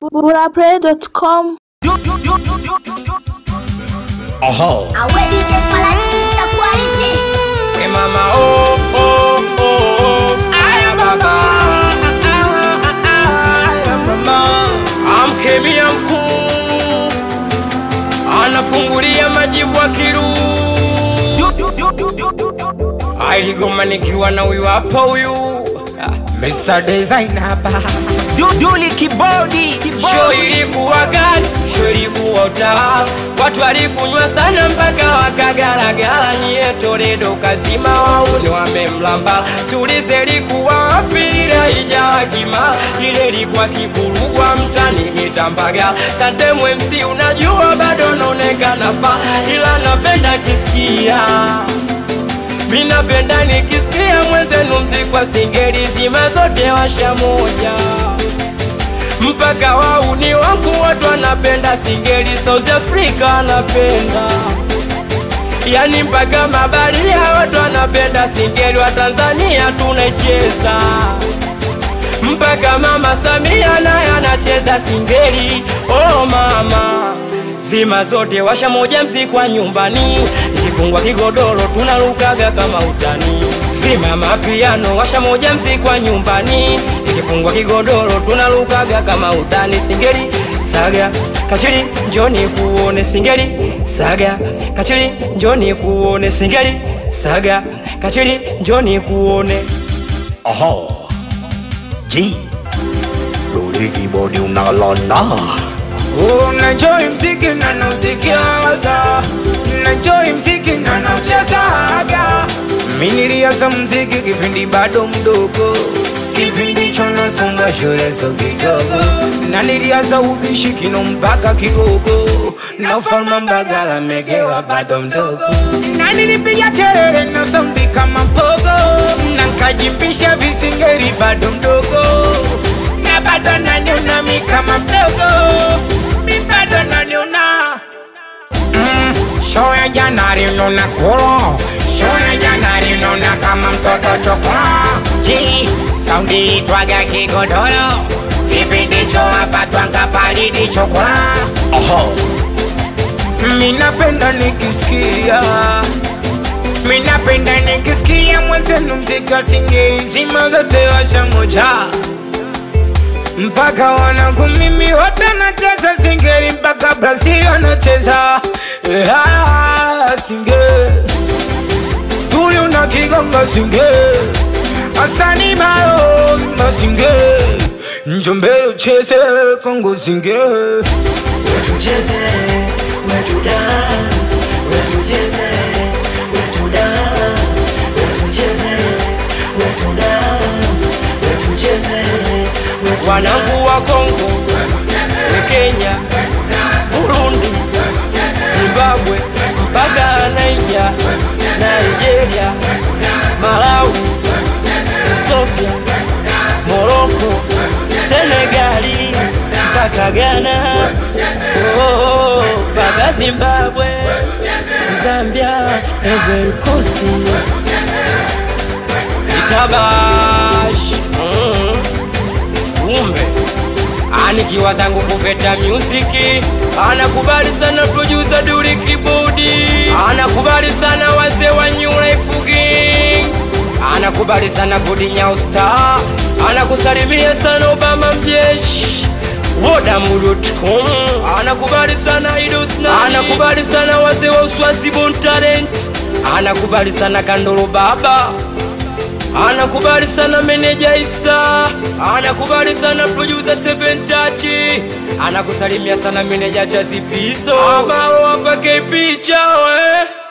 burapray.com Oho. Awe DJ Falani Mr. Quality. We mama oh oh oh oh Aya baba Aya mama Amkemia mkuu Anafungulia majibu akiru Ailigoma nikiwa na huyu hapa huyu Mr. Designer hapa Duduli kibodi Show ilikuwa gani? Show ilikuwa utaa Watu walikunywa sana mpaka wakagaragara Nyie Toledo kazima wauni wamemlamba Siulize ilikuwa wapi ile ijawa kima Ile ilikuwa kiburugwa mtani mitambaga Sante MC unajua bado naonekana fa Ila napenda kisikia Mi napenda nikisikia mwenzenu mzikwa singeli zima zote washa moja mpaka wauni wangu watu wanapenda singeli South Africa wanapenda yani mpaka mabaria watu wanapenda singeli wa Tanzania tunaicheza mpaka mama Samia naye anacheza singeli oh mama zima zote washa moja mzikwa nyumbani ikifungwa kigodoro tunarukaga kama utani zima mapiano washa moja mzikwa nyumbani ikifungwa kigodoro tunarukaga kama utani singeli saga kachiri njoni kuone singeli saga kachiri njoni kuone singeli saga kachiri njoni kuone Oho. G. Rudi kibodi unalona. Unajoi mziki na nausikiaga, najoi mziki na nauchezaga. Mi nilianza mziki kipindi bado mdogo, kipindi cho nasonga shule so kidogo, na nilianza ubishi kino mpaka kigogo, na ufalme Mbagala megewa bado mdogo, na nilipiga kelele na saundi kama mpogo, na nkajimbisha visingeri bado mdogo na bado naniona mi kama mdogo, mi bado naniona mm, show ya Januari unaona kuro, show ya Januari unaona kama mtoto chokora. Ji saundi itwaga kigodoro, kipindi cho hapa twanga palidi chokora. Oho. Mi napenda nikisikia Mi napenda nikisikia mwenzenu mziki wa singeli zima zote washa moja mpaka wanangu mimi wote nacheza singeli mpaka Brazil wanacheza yeah, singeli tuyu na kigonga singeli asani malo na singeli njombele ucheze Kongo singeli Tucheze, wetu dance Wetu cheze, wetu dance Wetu cheze, wetu dance Wetu cheze, wetu wanangu wa Kongo, Kenya, Burundi, Zimbabwe, mpaka Naija, Nigeria, Malawi, Ethiopia, Morocco, Senegali, mpaka Ghana, oh, mpaka Zimbabwe, Zambia, Ivory Coast, Itabash, mm kumbe anikiwa zangu kuveta muziki anakubali sana producer Duli Kibodi anakubali sana wazee wa New Life Gang anakubali sana Gudi Nyau Star anakusalimia sana Obama mjeshi Wodamuru.com anakubali sana Idos Nani anakubali sana wazee wa Uswazi Bon Talent anakubali sana Kandolo Baba anakubali sana meneja Isa, anakubali sana producer Seven Touch, anakusalimia sana meneja Chazipizo, ambao wapake picha we